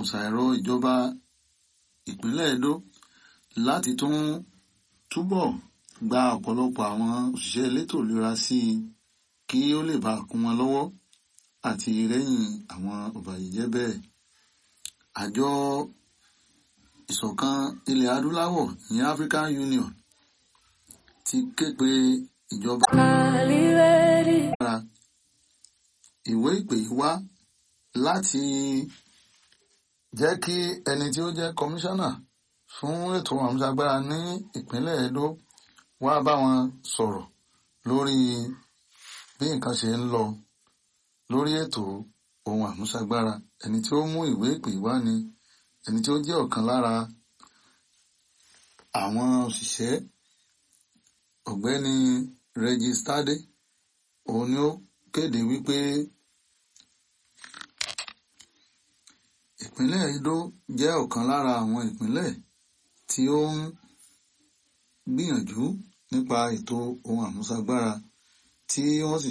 ṣàìrọ̀ ìjọba ìpínlẹ̀ Edo láti tún túbọ̀ gba ọ̀pọ̀lọpọ̀ àwọn òṣìṣẹ́ elétò ìlera sí i kí ó lè bá kún wọn lọ́wọ́ àti rẹ́yìn àwọn ọ̀bàyéjẹ́ bẹ́ẹ̀. Àjọ ìṣọ̀kan ilẹ̀ adúláwọ̀ ní African Union ti ké pe ìjọba ìwé ìpè wá láti jẹ́ kí ẹni tí ó jẹ́ kọmíṣánná fún ètò àmúṣagbára ní ìpínlẹ̀ Edo wá bá wọn sọ̀rọ̀ lórí bí nǹkan ṣe ń lọ lórí ètò ohun àmúṣagbára ẹni tí ó mú ìwé ìpè wá ni ẹni tí ó jẹ́ ọ̀kan lára àwọn òṣìṣẹ́ ọ̀gbẹ́ni Regis Tade òun ni ó kéde wípé ìpínlẹ̀ Edo jẹ́ ọ̀kan lára àwọn ìpínlẹ̀ tí ó ń gbìyànjú nípa ètò ohun àmúṣagbára tí wọ́n sì